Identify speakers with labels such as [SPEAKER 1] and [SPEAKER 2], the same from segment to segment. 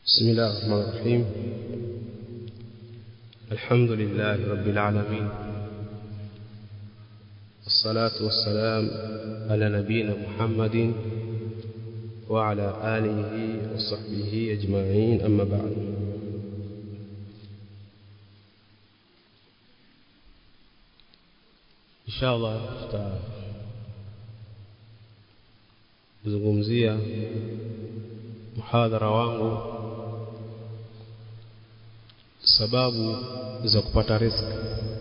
[SPEAKER 1] بسم الله الرحمن الرحيم الحمد لله رب العالمين الصلاة والسلام على نبينا محمد وعلى آله وصحبه أجمعين أما بعد إن شاء الله tutazungumzia muhadhara wangu sababu za kupata riziki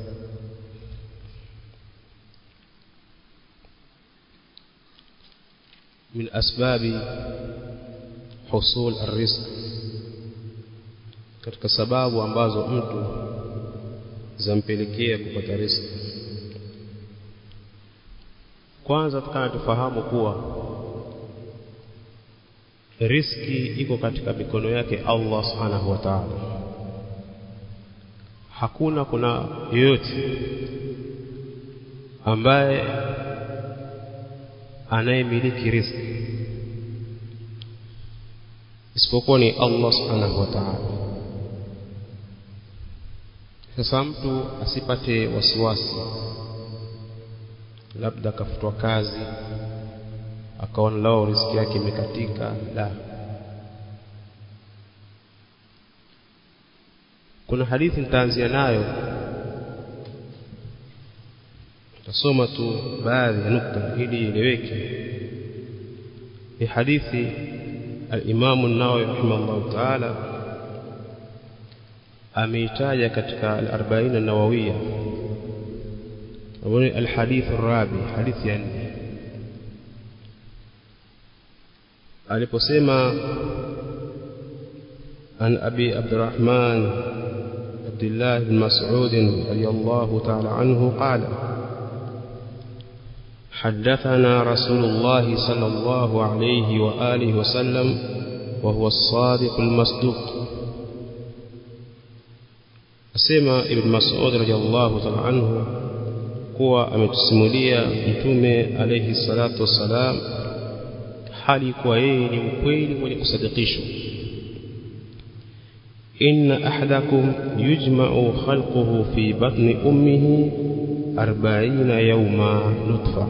[SPEAKER 1] من أسباب حصول الرزق katika sababu ambazo mtu zampelekea kupata riziki kwanza tukana tufahamu kuwa riski iko katika mikono yake Allah subhanahu wa ta'ala hakuna kuna yoyote ambaye anayemiliki riziki isipokuwa ni Allah subhanahu wa ta'ala sasa mtu asipate wasiwasi labda akafutwa kazi akaona lao riziki yake imekatika la kuna hadithi nitaanzia nayo tasoma tu baadhi ya nukta ili ieleweke ni hadithi al-Imam an-Nawawi rahimahullah ta'ala ameitaja katika al-40 an-Nawawiyya au al-hadith ar-rabi hadithi ya nne aliposema an abi abdurrahman abdullah bin mas'ud radiyallahu ta'ala anhu qala حدثنا رسول الله صلى الله عليه وآله وسلم وهو الصادق المصدوق أسمى ابن مسعود رضي الله تعالى عنه kuwa ametusimulia mtume alayhi salatu wassalam hali kuwa yeye ni mkweli mwenye kusadikishwa inna ahadakum yujma'u khalquhu fi batni ummihi 40 yawma nutfa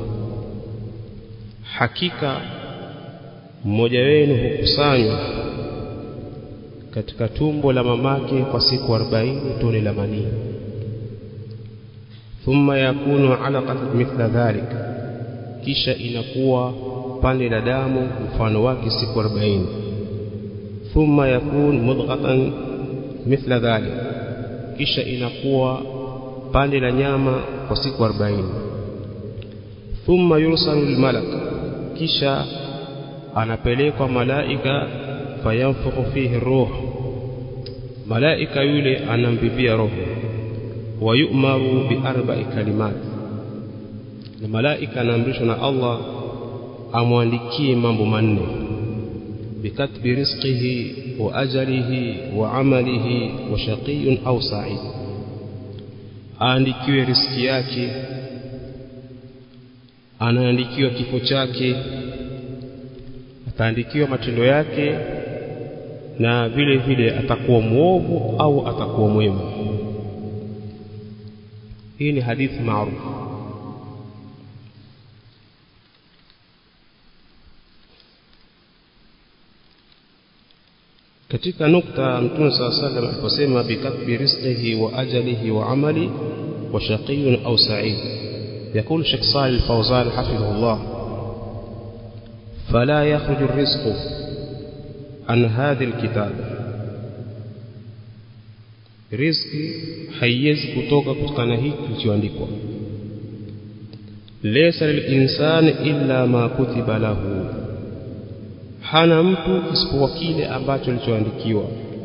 [SPEAKER 1] hakika mmoja wenu hukusanywa katika tumbo la mamake kwa siku 40 tone la manii thumma yakunu alaqatan mithla dhalik kisha inakuwa pande la damu mfano wake siku 40 thumma yakun mudghatan mithla dhalik kisha inakuwa pande la nyama kwa siku 40 thumma yursalu almalak kisha anapelekwa malaika fayanfukhu fihi ruh malaika yule anambibia roho wayumaru biarba'i kalimat na malaika anaamrishwa na Allah amwandikie mambo manne bikatbi rizqihi wa ajalihi wa amalihi wa shaqiyun au sa'id aandikiwe riziki yake anaandikiwa kifo chake ataandikiwa matendo yake na vile vile atakuwa muovu au atakuwa mwema hii ni hadithi maarufu katika nukta mtume saa sallam aliposema bikatbi rizqihi wa ajalihi wa amali wa shaqiyun au sa'id يقول الشيخ صالح الفوزان حفظه الله فلا يخرج الرزق عن هذه الكتاب riziki haiwezi kutoka kutokana hiki kilichoandikwa laysa lilinsani illa ma kutiba lahu hana mtu isipokuwa kile ambacho kilichoandikiwa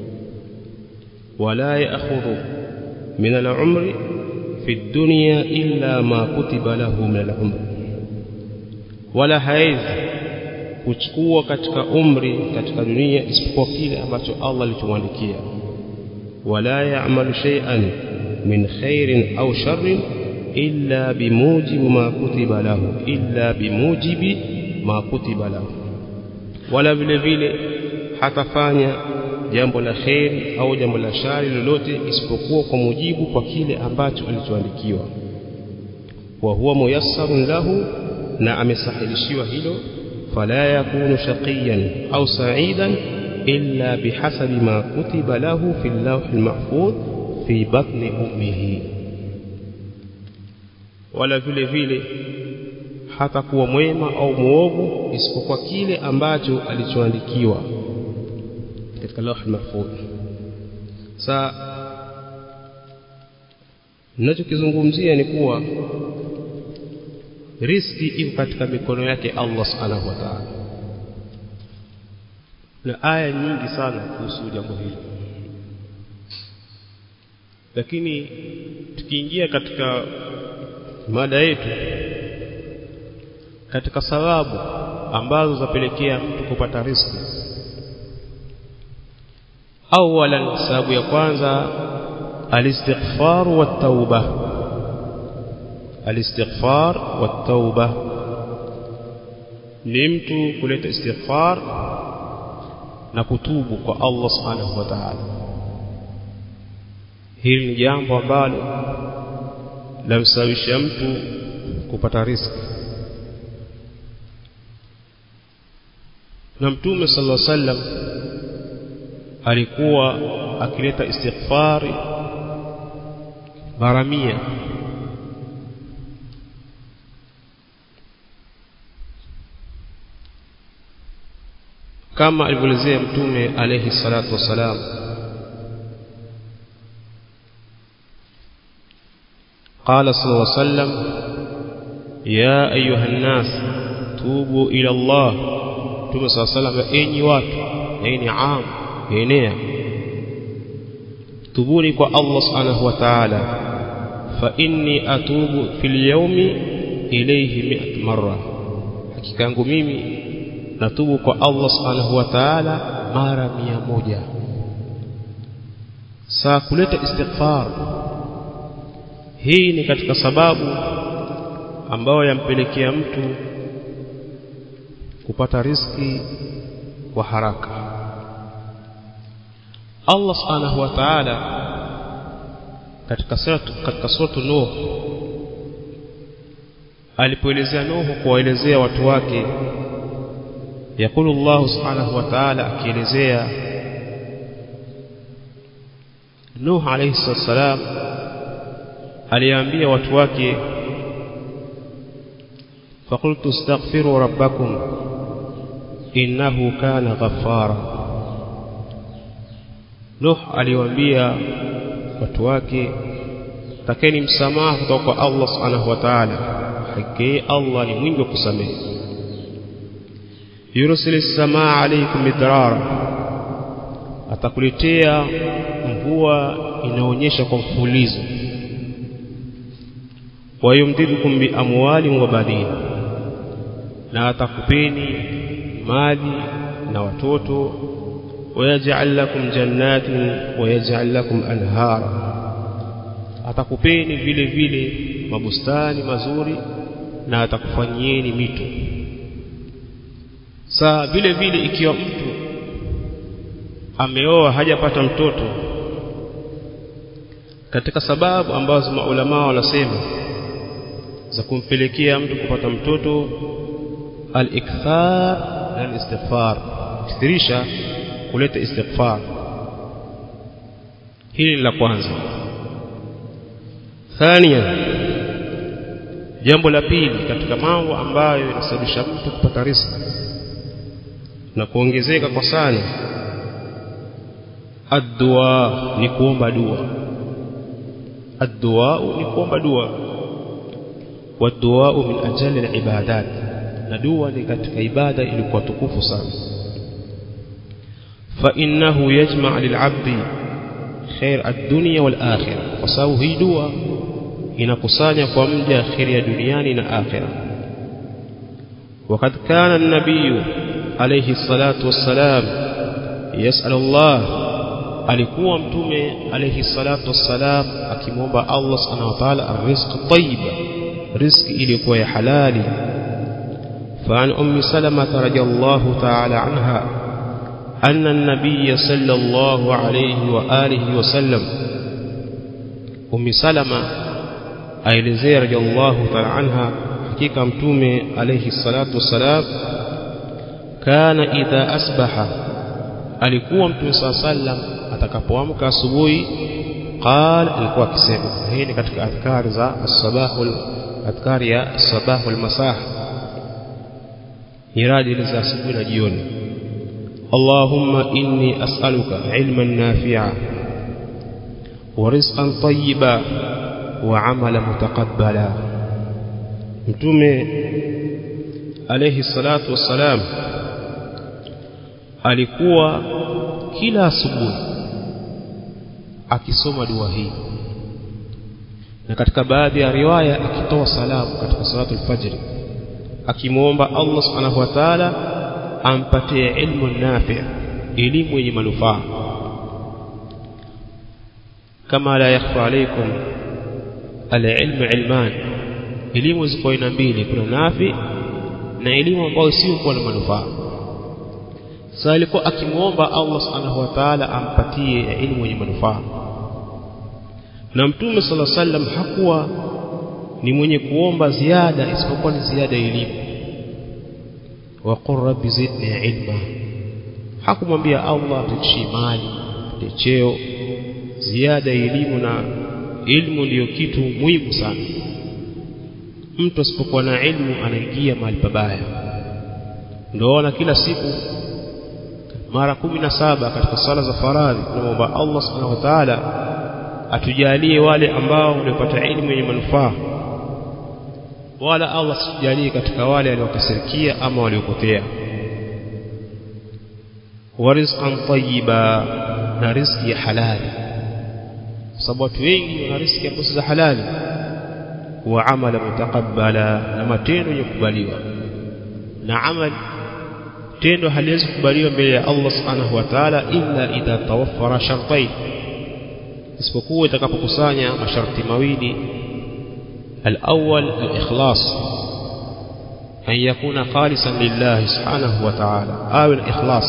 [SPEAKER 1] wala ya'khudhu min al-umri fi dunya illa ma kutiba lahu min al-umri wala haizi kuchukua katika umri katika dunia isipokuwa kile ambacho Allah alichomwandikia ولا يعمل شيئا من خير أو شر إلا بموجب ما كتب له إلا بموجب ما كتب له ولا vile vile hatafanya jambo la kheri au jambo la shari lolote isipokuwa kwa mujibu kwa kile ambacho alichoandikiwa wa huwa muyassarun lahu na amesahilishiwa hilo fala yakunu shaqiyan au sa'idan illa bihasabi ma kutiba lahu fi al-lawh al-mahfuz fi batni ummihi wala vile vile hata kuwa mwema au muovu isipokuwa kile ambacho alichoandikiwa katika lawh mahfudh sa ninachokizungumzia ni kuwa riski iko katika mikono yake Allah subhanahu wa ta'ala na aya nyingi sana kuhusu jambo hili lakini tukiingia katika mada yetu katika sababu ambazo zapelekea mtu kupata riziki awalan sababu ya kwanza alistighfar wa tauba alistighfar wa tauba ni mtu kuleta istighfar na kutubu kwa Allah subhanahu wa ta'ala hili ni jambo ambalo lamsababisha mtu kupata riziki na mtume sallallahu alaihi wasallam alikuwa akileta istighfari mara mia kama alivyoelezea mtume alayhi salatu wassalam قال صلى الله عليه وسلم يا أيها الناس توبوا إلى الله توبوا صلى الله عليه وسلم أيني وات أيني عام أينيا تبوني كو الله سبحانه وتعالى فإني أتوب في اليوم إليه مئة مرة حقيقة yangu mimi natubu kwa Allah subhanahu wa ta'ala mara mia moja saa kuleta istighfar hii ni katika sababu ambayo yampelekea mtu kupata riski kwa haraka Allah subhanahu wa ta'ala katika suratu katika suratu Nuh alipoelezea Nuh kuwaelezea watu wake yakulu Allah subhanahu wa ta'ala akielezea Nuh alayhi salam aliambia watu wake فقلت استغفروا ربكم إنه كان غفارا Nuh aliwaambia watu wake takeni msamaha kutoka kwa Allah subhanahu wa ta'ala hakika Allah ni mwingi wa kusamehe yursil samaa alaykum midrara atakuletea mvua inaonyesha kwa mfulizo wayumdidukum bi amwali wa banin na atakupeni mali na watoto wayaj'al lakum jannatin wayaj'al lakum anhara atakupeni vile vile mabustani mazuri na atakufanyieni mito saa vile vile ikiwa mtu ameoa hajapata mtoto katika sababu ambazo maulama wanasema za kumpelekea mtu kupata mtoto al-ikthar na al-istighfar kithirisha kuleta istighfar hili la kwanza thania jambo la pili katika mambo ambayo yanasababisha mtu kupata riziki na kuongezeka kwa sana ad-dua ni kuomba dua ad-dua ni kuomba dua والدعاء من أجل العبادات ندوى لكتك عبادة إلقوا تكوف sana فإنه يجمع للعبد خير الدنيا والآخرة وساو هي دعاء inakusanya kwa mja kheri ya duniani na akhira وقد كان النبي عليه الصلاة والسلام يسأل الله alikuwa mtume alayhi salatu wassalam akimwomba Allah subhanahu wa ta'ala arrizq tayyib riziki iliyokuwa ya halali فعن أم سلمة رضي الله تعالى عنها أن النبي صلى الله عليه وآله وسلم أم سلمة أيلزي رضي الله تعالى عنها حقيقة متومة عليه الصلاة والسلام كان إذا أصبح alikuwa mtume saa sallam atakapoamka asubuhi qal alikuwa akisema hii ni katika adhkari za as-sabahul adhkari ya sabahul masah iradi za asubuhi na jioni Allahumma inni as'aluka ilman nafi'a wa rizqan tayyiba wa 'amalan mutaqabbala mtume alayhi salatu wassalam alikuwa kila asubuhi akisoma dua hii na katika baadhi ya riwaya akitoa salamu katika salatu al-fajr akimuomba Allah subhanahu wa ta'ala ampatie ilmu nafi elimu yenye manufaa kama la yakhfa alaykum al-ilmu ilman elimu ziko aina mbili kuna nafi na elimu ambayo sio kuwa na manufaa sasa alikuwa akimuomba Allah subhanahu wa ta'ala ampatie elimu yenye manufaa na mtume sala sallam hakuwa ni mwenye kuomba ziada isipokuwa ni ziada ya elimu wa qur rabbi zidni ilma hakumwambia Allah tuchie mali cheo ziada ya elimu na ilmu ndiyo kitu muhimu sana mtu asipokuwa na ilmu anaingia mahali pabaya ndio kila siku mara kumi na saba katika sala za faradhi tunamwomba Allah subhanahu wa ta'ala atujalie wale ambao waliopata elimu yenye manufaa wala Allah sijalie katika wale waliokasirikia ama waliopotea wa rizqan tayyiba na riziki ya halali sababu watu wengi wana riziki ambazo za halali wa amala mutaqabbala na matendo yenye kukubaliwa na amali tendo haliwezi kukubaliwa mbele ya Allah subhanahu wa ta'ala illa idha tawaffara shartain isipokuwa itakapokusanya masharti mawili الأول الإخلاص أن يكون خالصا لله سبحانه وتعالى أو الإخلاص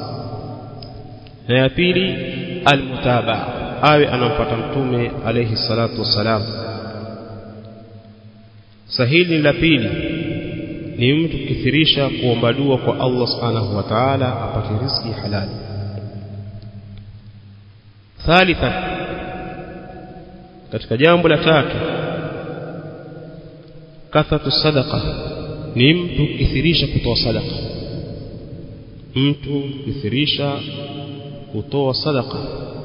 [SPEAKER 1] نيابيلي المتابعة أو أن فتمتم عليه الصلاة والسلام سهيل لبيلي ni mtu kukithirisha kuomba dua kwa Allah subhanahu wa ta'ala apate riziki halali thalitha katika jambo la tatu kathatu sadaqa ni mtu kithirisha kutoa sadaqa mtu kithirisha kutoa sadaqa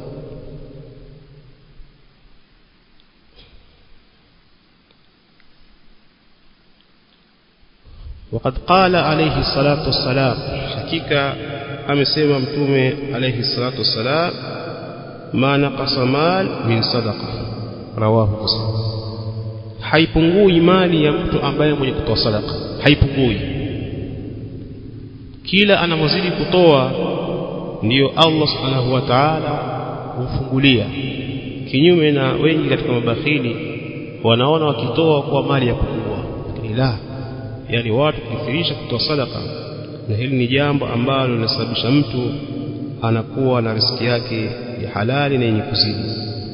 [SPEAKER 1] وقد قال عليه الصلاة والسلام حقيقة amesema mtume alayhi salatu wassalam ma naqasa mal min sadaqa rawahu muslim haipungui mali ya mtu ambaye mwenye kutoa sadaka haipungui kila anamozidi kutoa ndiyo Allah subhanahu wa ta'ala humfungulia kinyume na wengi katika mabakhili wanaona wakitoa kwa mali ya pungua lakini la yani watu kuthirisha kutoa sadaka na hili ni jambo ambalo linasababisha mtu anakuwa na riziki yake ya halali na yenye kuzidi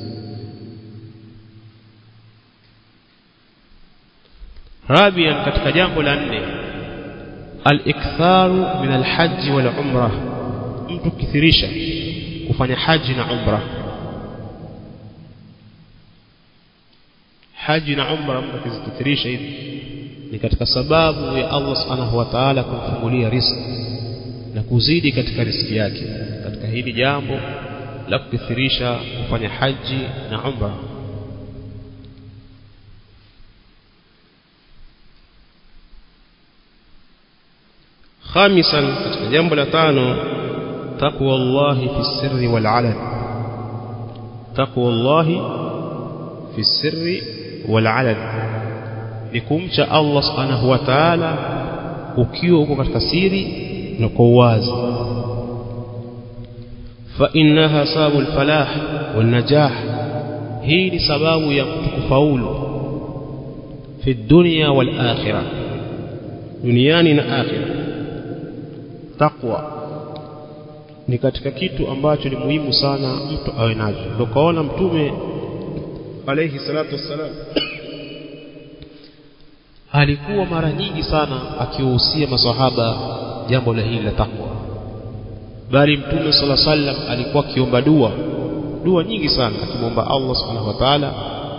[SPEAKER 1] رابعا katika jambo la nne al-iktharu min al-hajj wal umrah mtu kithirisha kufanya haji na umra haji na umra mtu kizikithirisha hivi ni katika sababu ya Allah subhanahu wa ta'ala kumfungulia riziki na kuzidi katika riziki yake katika hili jambo la kukithirisha kufanya haji na umra خامسا katika jambo la tano taqwa Allah fi sirri wal alan taqwa Allah fi sirri wal alan ni kumcha Allah subhanahu wa ta'ala ukiwa uko katika siri na kwa uwazi fa innaha sabul falah wan najah hii ni sababu ya mtu kufaulu fi dunya wal akhirah duniani na akhirah taqwa ni katika kitu ambacho ni muhimu sana mtu awe nacho ndio kaona mtume alayhi salatu wassalam alikuwa mara nyingi sana akiwahusia maswahaba jambo la hili la takwa bali mtume sala sallam alikuwa akiomba dua dua nyingi sana akimwomba Allah subhanahu wa ta'ala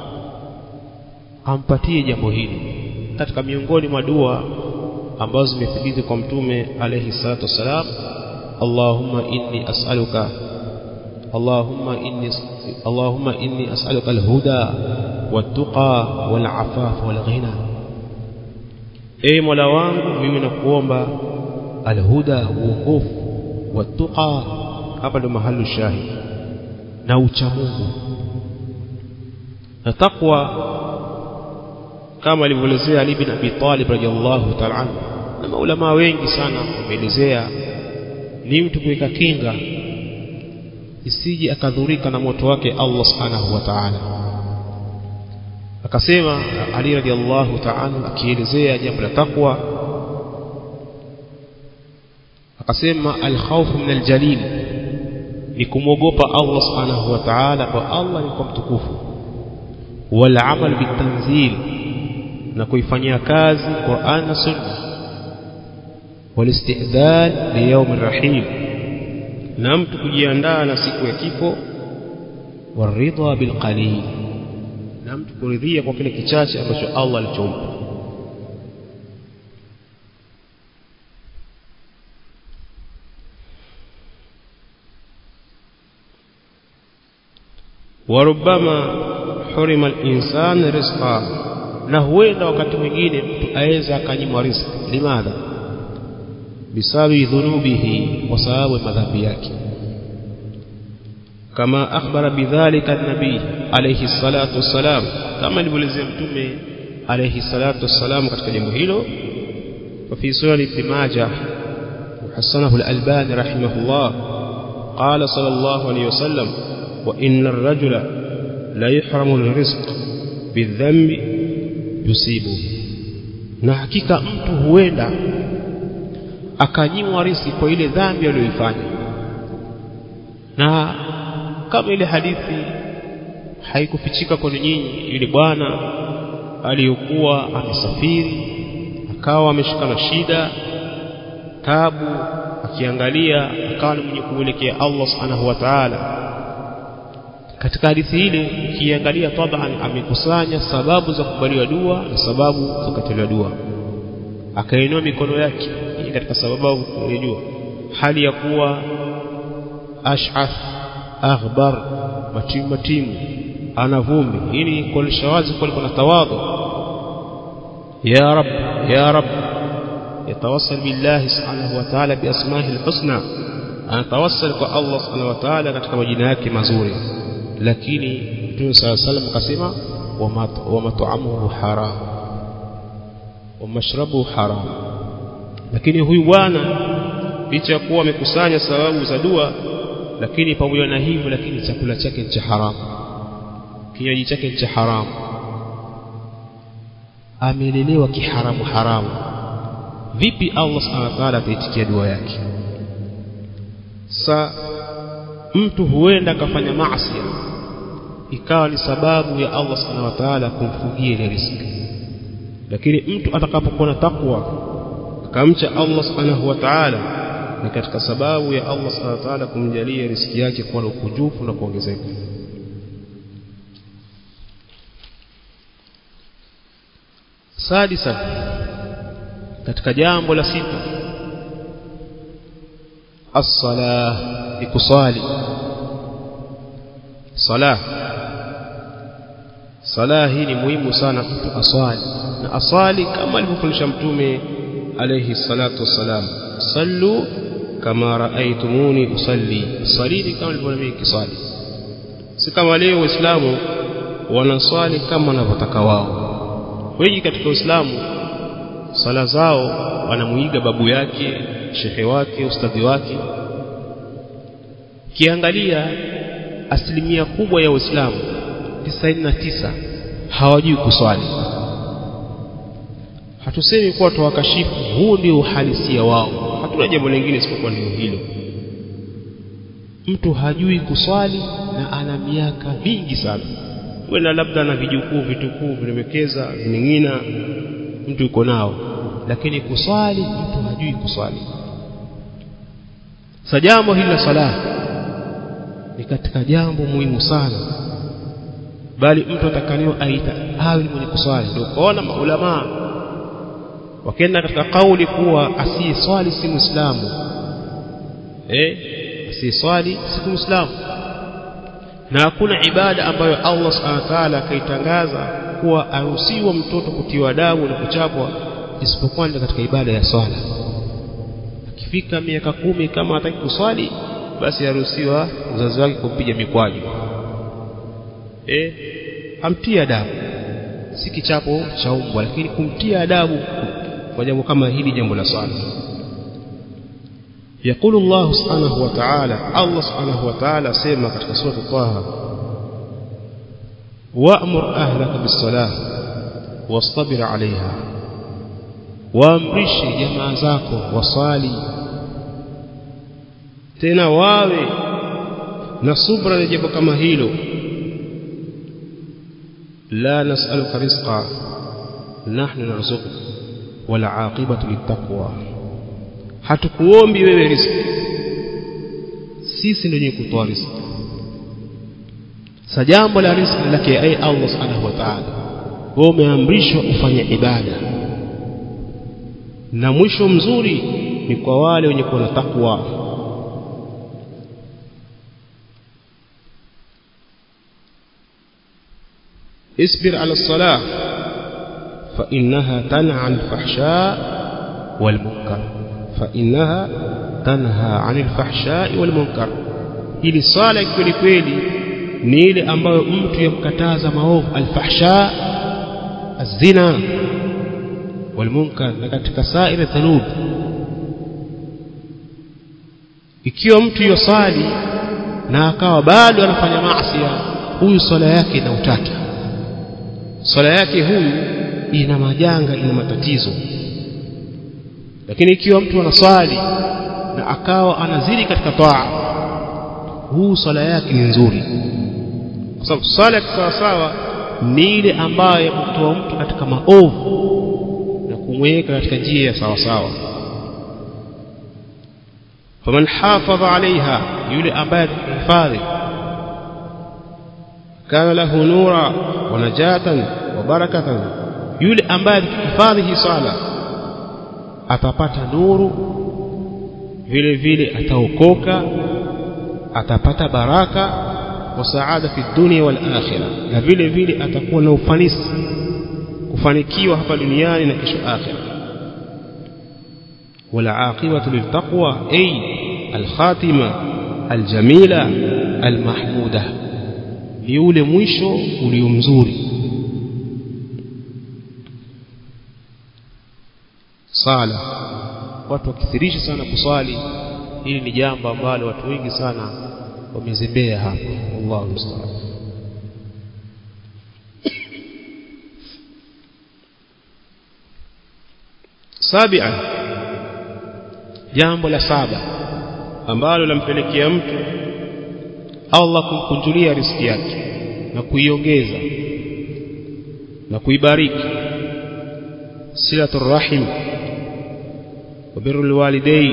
[SPEAKER 1] ampatie jambo hili katika miongoni mwa dua ambazo zimethibiti kwa mtume alayhi salatu wassalam Allahumma inni as'aluka Allahumma inni Allahumma inni as'aluka al-huda wat-tuqa wal-afafa wal-ghina Ee Mola wangu mimi nakuomba al-huda uongofu wat-tuqa hapa ndo mahali shahid na ucha Mungu na takwa kama alivyoelezea Ali bin Abi Talib radhiallahu ta'ala anhu na maulama wengi sana wameelezea ni mtu kuweka kinga isije akadhurika na moto wake Allah subhanahu wa ta'ala akasema Ali radhiallahu ta'ala akielezea jambo la takwa akasema al-khawf min al-jalil ni kumwogopa Allah subhanahu wa ta'ala kwa Allah ni kwa mtukufu wal amal bitanzil na kuifanyia kazi Qur'an na Sunna walistidad li yawm rahim na mtu kujiandaa na siku ya kifo waridha bil qalil na mtu kuridhia kwa kile kichache ambacho Allah alichompa وربما حرم الإنسان رزقا na huenda wakati mwingine mtu aweza akanyimwa riziki limadha bisabi dhunubihi kwa sababu ya madhambi yake kama akhbara bidhalika nabii alayhi salatu wassalam kama alivyoelezea mtume alayhi salatu wassalam katika jambo hilo وفي سنن ابن ماجه وحسنه الألباني رحمه الله قال صلى الله عليه وسلم وإن الرجل لا يحرم الرزق بالذنب yusibu na hakika mtu huenda akanyimwa riziki kwa ile dhambi aliyoifanya na kama ile hadithi haikufichika kwa nyinyi yule bwana aliyokuwa amesafiri akawa ameshika na shida tabu akiangalia akawa ni mwenye kuelekea Allah subhanahu wa ta'ala katika hadithi ile ukiangalia taban amekusanya sababu za kubaliwa dua na sababu za kukataliwa dua akainua mikono yake hii katika sababu kujua hali ya kuwa ash'ath aghbar matimu matimu ana vumbi hii ni kuonesha wazi kwa kuna tawadhu ya rab ya rab yatawassal billahi subhanahu wa ta'ala bi asma'ihi al-husna anatawassal kwa Allah subhanahu wa ta'ala katika majina yake mazuri lakini Mtume صلى الله عليه وسلم akasema wa mat'amuhu haram wa mashrabuhu haram lakini huyu bwana licha ya kuwa amekusanya sababu za dua lakini pamoja na hivyo lakini chakula chake cha haramu kinywaji chake cha haramu amelelewa kiharamu haramu vipi Allah subhanahu wa ta'ala ataitikia dua yake sa mtu huenda akafanya maasi ikawa ni sababu ya Allah subhanahu wa ta'ala kumfungia ile riziki lakini mtu atakapokuwa na takwa akamcha Allah subhanahu wa ta'ala ni katika sababu ya Allah subhanahu wa ta'ala kumjalia riziki yake kuwa na ukujufu na kuongezeka sadisa katika jambo la sita as-salah ikusali salah salah hii ni muhimu sana mtu aswali na aswali kama alivyofundisha mtume alayhi salatu wassalam sallu kama raaitumuni usalli salini kama nilivyoona mimi kiswali si kama leo waislamu wanaswali kama wanavyotaka wao wengi katika uislamu sala zao wanamuiga babu yake shekhe wake ustadhi wake kiangalia asilimia kubwa ya waislamu 99 hawajui kuswali hatusemi kuwa tuwakashifu huu ndio uhalisia wao hatuna jambo lingine isipokuwa ndio hilo mtu hajui kuswali na ana miaka mingi sana wenda labda na vijukuu vitukuu vinawekeza vining'ina mtu yuko nao lakini kuswali mtu hajui kuswali sa jambo hili la sala ni katika jambo muhimu sana bali mtu atakaniwa aita awe ni mwenye kuswali ndio kuona maulamaa wakenda katika kauli kuwa asiyeswali si muislamu eh asiyeswali si muislamu na hakuna ibada ambayo Allah subhanahu wa ta'ala akaitangaza kuwa aruhusiwa mtoto kutiwa adabu na kuchapwa isipokuwa ni katika ibada ya swala akifika miaka kumi kama hataki kuswali basi aruhusiwa mzazi wake kumpiga mikwaju eh amtie adabu si kichapo cha umbwa lakini kumtia adabu kwa jambo kama hili jambo la swala يقول الله سبحانه وتعالى الله سبحانه وتعالى سيما katika sura Taha وأمر أهلك بالصلاة واصطبر عليها waamrishe jamaa zako wasali tena wawe na subra na jambo kama hilo la nas'aluka rizqa nahnu narzuquk wal aqibatu littaqwa hatukuombi wewe riziki sisi ndio wenye kutoa riziki sa jambo la riziki lake ai Allah subhanahu wa ta'ala wewe umeamrishwa ufanye ibada na mwisho mzuri ni kwa wale wenye kuwa na takwa اصبر على الصلاة فإنها تنهى عن الفحشاء والمنكر فإنها تنهى عن الفحشاء والمنكر ili swala kweli kweli ni ile ambayo mtu yamkataza maovu alfahsha azina walmunkar na katika saira dhunub ikiwa mtu yosali na akawa bado anafanya maasi huyu swala yake ina utata swala yake huyu ina majanga ina matatizo lakini ikiwa mtu anaswali na akawa anazidi katika taa huu swala yake ni nzuri kwa sababu swala ya kisawasawa ni ile ambayo yamtoa mtu katika maovu na kumweka katika njia ya sawasawa faman hafadha alaiha yule ambaye atakihifadhi kana lahu nura wa najatan wa barakatan yule ambaye atakihifadhi hii swala atapata nuru vile vile ataokoka atapata baraka wa saada fi dunia wal akhirah na vile vile atakuwa na ufanisi kufanikiwa hapa duniani na kesho akhira wala aqibatu liltaqwa ay alkhatima aljamila almahmuda ni ule mwisho ulio mzuri sala watu wakithirisha sana kuswali hili ni jambo ambalo watu wengi sana wamezembea hapa Allahu musta'an sabian jambo la saba ambalo lampelekea mtu Allah kumkunjulia riziki yake na kuiongeza na kuibariki silatul rahim wa birrul walidain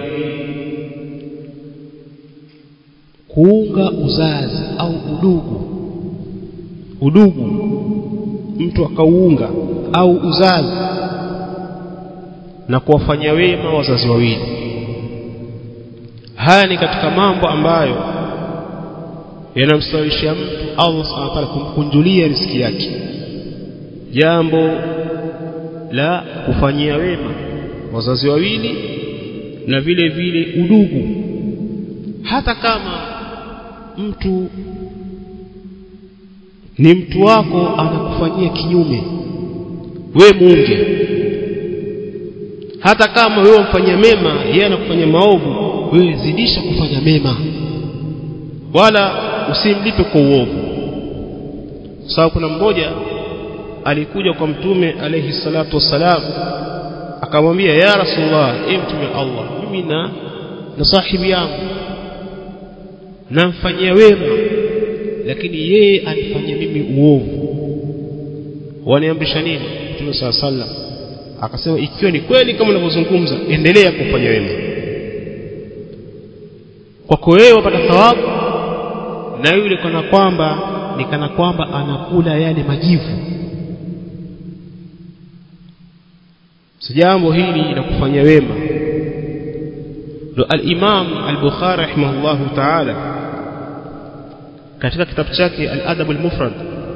[SPEAKER 1] kuunga uzazi au udugu udugu mtu akauunga au uzazi na kuwafanyia wema wazazi wawili haya ni katika mambo ambayo yanamstawisha mtu Allah subhanahu wa ta'ala kumkunjulia riziki yake jambo la kufanyia wema wazazi wawili na vile vile udugu hata kama mtu ni mtu wako anakufanyia kinyume we muunge hata kama wewe umfanyia mema yeye anakufanyia maovu wewe zidisha kufanya mema wala usimlipe kwa uovu sababu kuna mmoja alikuja kwa mtume alayhi salatu wassalam akamwambia ya rasulullah e mtume Allah mimi na na sahibi yangu namfanyia wema lakini yeye anifanyia mimi uovu waniamrisha nini mtume saa sallam akasema ikiwa ni kweli kama unavyozungumza endelea kufanya wema kwako wewe wapata thawabu na yule kana kwamba ni kana kwamba anakula yale majivu si jambo hili la kufanya wema ndo al-Imam al-Bukhari rahimahullahu ta'ala katika kitabu chake al-Adab al-Mufrad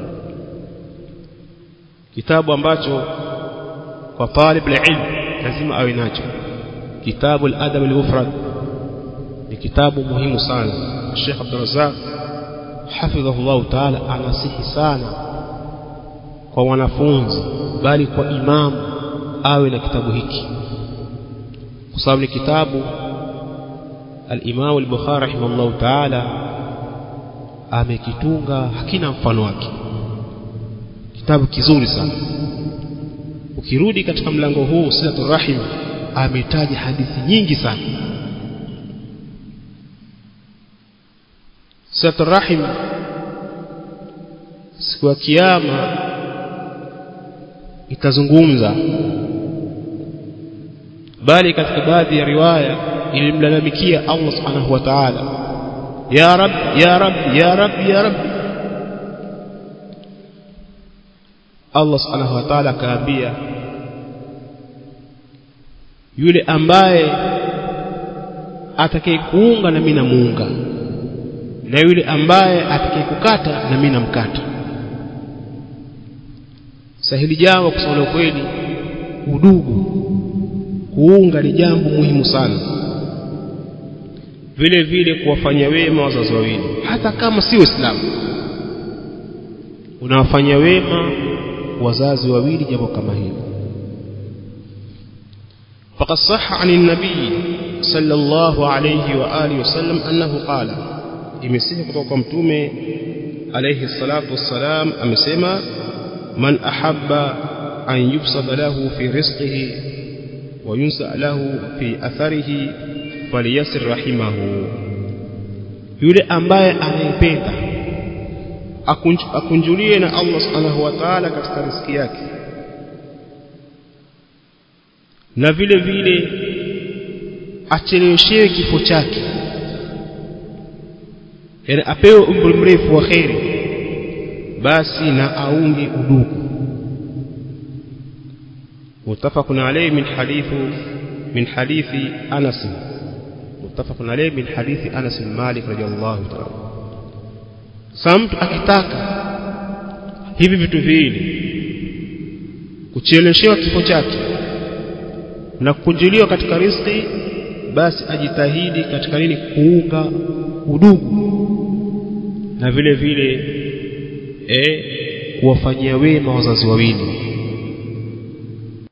[SPEAKER 1] kitabu ambacho kwa talib al-ilm lazima awe nacho kitabu al-Adab al-Mufrad ni kitabu muhimu sana Sheikh Abdul Razzaq hafidhahullah ta'ala anasihi sana kwa wanafunzi bali kwa imamu awe na kitabu hiki kwa sababu ni kitabu al-Imam al-Bukhari rahimahullah ta'ala amekitunga hakina mfano wake kitabu kizuri sana ukirudi katika mlango huu silatul rahim ametaja hadithi nyingi sana silatul rahim siku ya kiyama itazungumza bali katika baadhi ya riwaya ilimlalamikia Allah subhanahu wa ta'ala ya rab ya rab ya rab ya rab Allah subhanahu wa ta'ala akaambia yule ambaye atakayekuunga na mimi namuunga na yule ambaye atakayekukata na mimi namkata sahili jambo kusema kweli udugu kuunga ni jambo muhimu sana vile vile kuwafanya wema wazazi wawili hata kama si waislamu unawafanya wema wazazi wawili jambo kama hilo فقد صح عن النبي صلى الله عليه وآله وسلم أنه قال imesihi kutoka kwa mtume alayhi salatu wassalam amesema man ahabba an yubsada lahu fi rizqihi wa yunsa lahu fi atharihi falyasir rahimahu yule ambaye anayependa akunjulie na Allah subhanahu wa ta'ala katika riziki yake na vile vile acheleweshewe kifo chake yani apewe umri mrefu wa kheri basi na aunge udugu متفق عليه من حديث من حديث أنس متفق عليه من حديث أنس بن مالك رضي الله تعالى samtu akitaka hivi vitu viwili kucheleshewa kifo chake na kukunjuliwa katika riziki basi ajitahidi katika nini kuunga udugu na vile vile eh kuwafanyia wema wazazi wawili